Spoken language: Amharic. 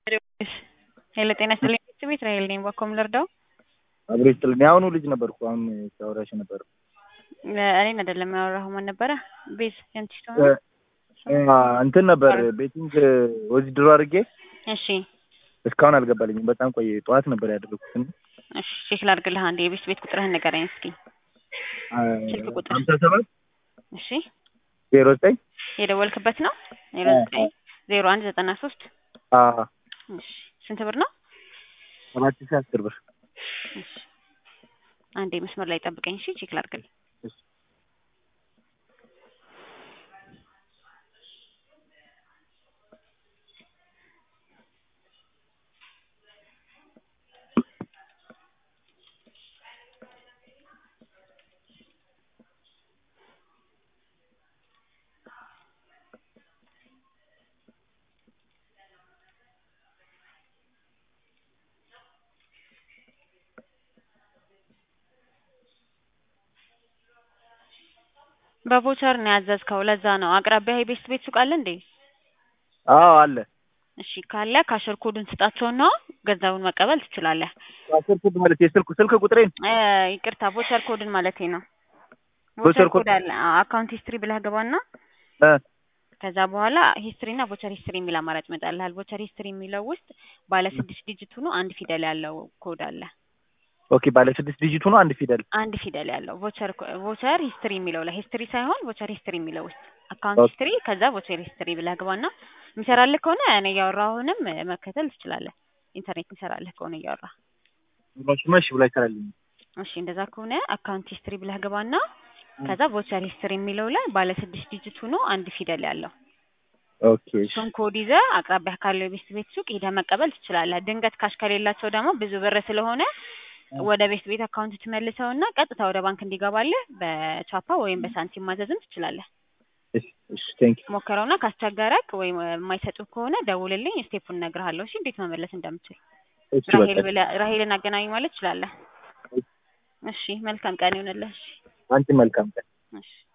ሄሎ ጤና ይስጥልኝ ቤት ራሄል ነኝ። ባኮም ልርዳው? አብሮ ይስጥልኝ። የአሁኑ ልጅ ነበርኩ አሁን ሳወራሽ ነበር። እኔን አይደለም ያወራሁ። ማን ነበረ? ቤዝ ያንቺ ሰው እንትን ነበር ቤቲንግ ወዝድሮ አድርጌ እሺ እስካሁን አልገባልኝም። በጣም ቆየ። ጠዋት ነበር ያደረኩት። እሺ ቼክ ላድርግልህ። አንዴ የቤት ቤት ቁጥርህን ንገረኝ እስኪ። ስልክ ቁጥር ሀምሳ ሰባት እሺ ዜሮ ዘጠኝ የደወልክበት ነው? ዜሮ ዘጠኝ ዜሮ አንድ ዘጠና ሶስት እሺ ስንት ብር ነው? ሰባት ሺህ አስር ብር እሺ አንዴ መስመር ላይ ጠብቀኝ። እሺ ቼክ ላድርግልህ። በቮቸር ነው ያዘዝከው። ለዛ ነው አቅራቢያ የቤስት ቤት ሱቅ አለ እንዴ? አዎ አለ። እሺ ካለ ካሸር ኮዱን ስጣቸውና ገንዘቡን መቀበል ትችላለህ። አስር ኮድ ማለት የስልክ ስልክ ቁጥሬን እ ይቅርታ ቮቸር ኮድን ማለቴ ነው። ቮቸር ቮቸር ኮድ ኮድ አለ። አካውንት ሂስትሪ ብለህ ገባና እ ከዛ በኋላ ሂስትሪ እና ቮቸር ሂስትሪ የሚል አማራጭ ይመጣልሃል። ቮቸር ሂስትሪ የሚለው ውስጥ ባለ ስድስት ዲጂት ሆኖ አንድ ፊደል ያለው ኮድ አለ። ኦኬ ባለ ስድስት ዲጂት ሆኖ አንድ ፊደል አንድ ፊደል ያለው ቮቸር ቮቸር ሂስትሪ የሚለው ላይ ሂስትሪ ሳይሆን ቮቸር ሂስትሪ የሚለው ውስጥ አካውንት ኦኬ። ሂስትሪ ከዛ ቮቸር ሂስትሪ ብለህ ግባና የሚሰራልህ ከሆነ እኔ እያወራሁንም መከተል ትችላለህ። ኢንተርኔት የሚሰራልህ ከሆነ እያወራ መሽ መሽ ብላ ይሰራልኝ። እሺ እንደዛ ከሆነ አካውንት ሂስትሪ ብለህ ግባና ከዛ ቮቸር ሂስትሪ የሚለው ላይ ባለ ስድስት ዲጂት ሆኖ አንድ ፊደል ያለው ኦኬ እሺ እሱን ኮድ ይዘህ አቅራቢያ ካለው የቤስት ቤት ሱቅ ሄደህ መቀበል ትችላለህ። ድንገት ካሽ ከሌላቸው ደግሞ ብዙ ብር ስለሆነ ወደ ቤስት ቤት አካውንት ትመልሰውና ቀጥታ ወደ ባንክ እንዲገባልህ በቻፓ ወይም በሳንቲም ማዘዝም ትችላለህ። እሺ እሺ ቴንክ ዩ ሞክረውና ካስቸገረክ ወይም የማይሰጡህ ከሆነ ደውልልኝ፣ ስቴፑን እነግርሃለሁ። እሺ እንዴት መመለስ እንደምችል እሺ ራሄል በቃ ብለህ ራሄልን አገናኝ ማለት ትችላለህ። እሺ መልካም ቀን ይሁንልህ። እሺ አንቺ መልካም ቀን እሺ